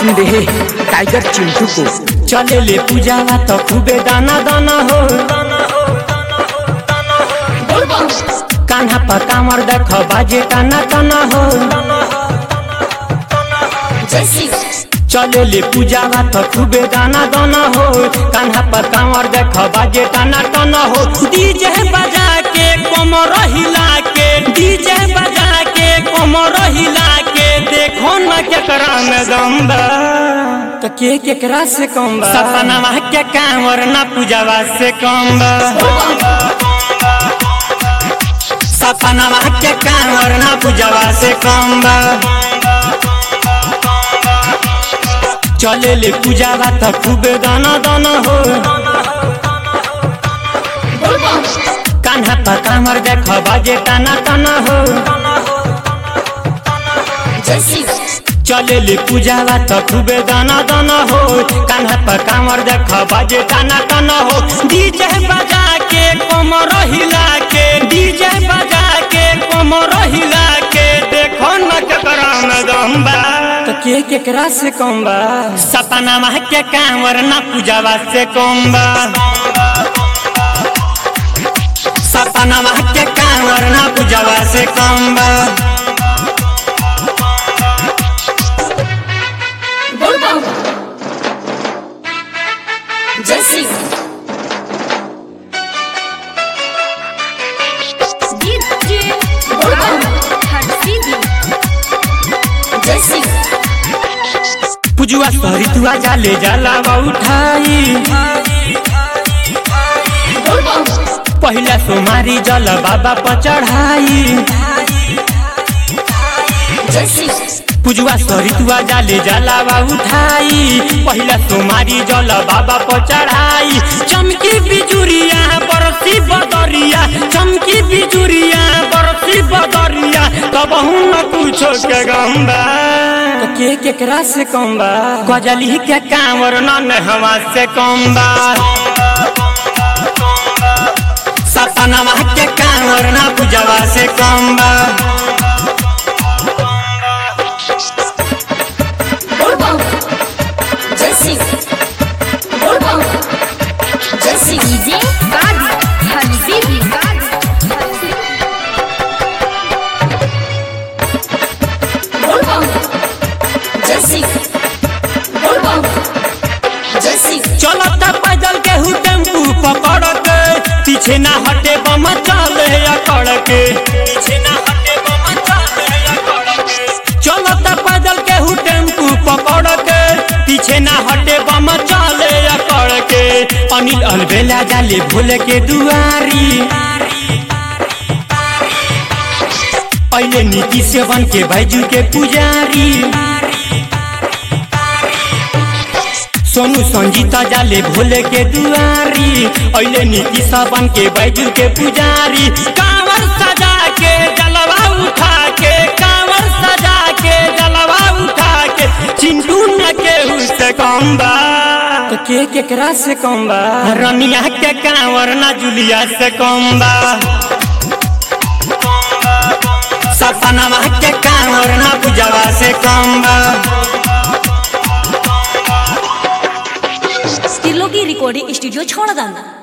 सुन रे टाइगर चिंटू को चले ले पूजावा तो खूबे दाना दाना हो कान्हा पर कामर देख बाजे टाना टाना हो चले ले पूजावा तो खूबे दाना दाना हो कान्हा पर कामर देख बाजे टाना टाना हो डीजे बजा के कमर हिला के डीजे बजा के कमर हिला के देखो न केकरा में दम बा तो के केकरा से कम बा सपना के कामर ना पूजावा से कम बा सपना के कामर ना पूजावा से कम बा चले ले पूजावा तो खूबे दाना दाना हो कान्हा पर कामर देख बाजे टाना टाना हो चले ले पूजावा तो खूबे दाना दाना हो कान्हा पर कामर देख बाजे टाना टाना हो डीजे बजा के कमर हिला के डीजे बजा के कमर हिला के देखो न केकरा में दम बा तो के केकरा से कम बा सपना माह के कांवर ना पूजावा से कम बा सपना माह के कांवर ना पूजावा से कम बा जैसी डीजे बुलबुल हंसी जैसी पुजुआ सरितुआ जाले जाला उठाई पहिला सोमारी जल बाबा पर चढ़ाई जैसी पुजुआ सरितुआ जाले जाला उठाई पहिला सोमारी जल बाबा पर चढ़ाई चमकी बिजुरिया बरसी बदरिया चमकी बिजुरिया बरसी बदरिया तब न कुछो के गम्बा के केकरा से कम बा गजली के कांवर न हवा से कम बा सपना के कांवर ना पूजवा से कम बा बुलबुल जैसी बुलबुल जैसी डीजे गाड़ी हंसी बुलबुल जैसी बुलबुल जैसी चलत पैदल के हु टेम्पू पकड़ के पीछे ना हटे बम चले अकड़ के पीछे ना हटे बम चले अकड़ के चलत पैदल के हु टेम्पू पकड़ के पीछे ना हटे बम चले अकड़ के अनिल अलबेला जाले भोले के दुआरी अइले नीति सेवन के भाईजू के पुजारी सोनू संजीता जाले भोले के दुआरी अइले नीति सावन के बैजू के पुजारी कांवर सजा के जलवा उठा के कांवर सजा के जलवा उठा के चिंटू न के से कम बा तो के केकरा से कम बा रनिया के कांवर ना जुलिया से कम बा सपना के कांवर ना पूजवा से कम बा तिलों की रिकॉर्डिंग स्टूडियो छोड़ दाना